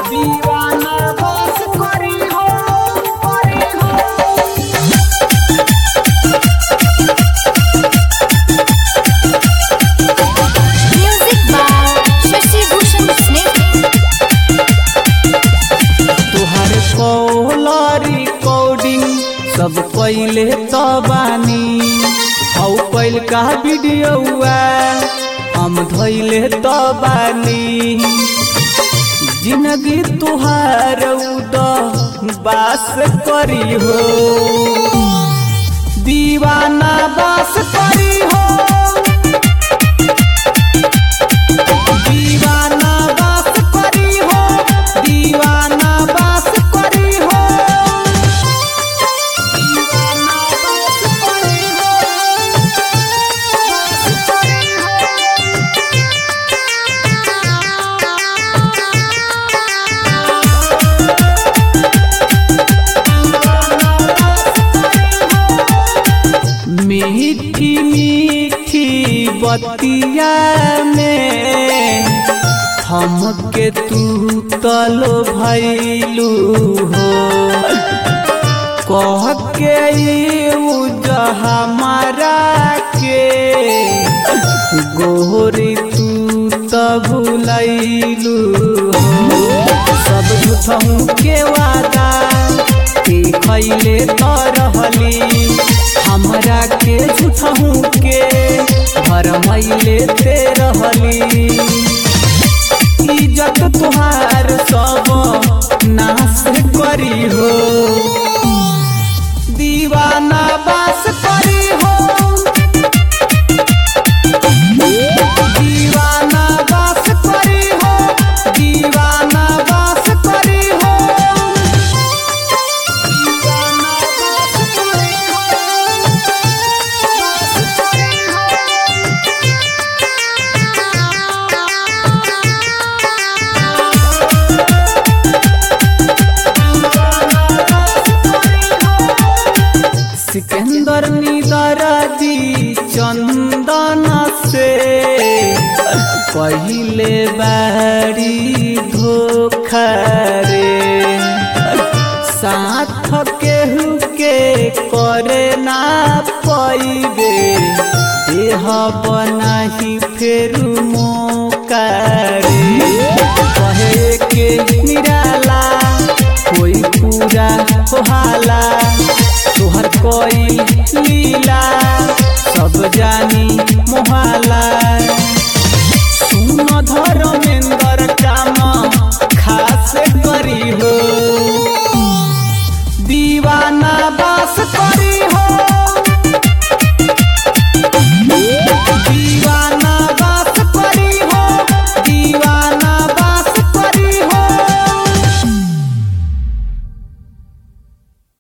दीवाना बस करी हो करी हो Music by Shashi Bhushan Snake. तुहार कौलरी कोडिंग सब पहले तो बानी हौ कैल का वीडियोआ हम धैले तो बानी जिंदगी तुहार उद बास करी हो दीवाना बास करी हो दीवाना बास करी हो दीवाना बास करी हो दीवाना बास करी हो बास करी हो मीठी मीठी बतिया में हमके तू तलो भैलू हो कह के हमारा के गोरी तू तो भुलैलू हो सब झूठहू के वादा के खैले तो रहली हमरा के झूठहू के भरमैले ते रहली इज्जत तुहार सब नाश करी हो दीवाना बास करी हो दीवाना बास करी हो दीवाना बास करी हो दीवाना बास करी हो बास करी हो सिकंदर निदर दी चंदन से पहले बारी धोखा रे साथ केहू के करे ना पैबे देह बनाही फेरू मौका रे कहे के निराला कोई पूरा होला तोहर कोई लीला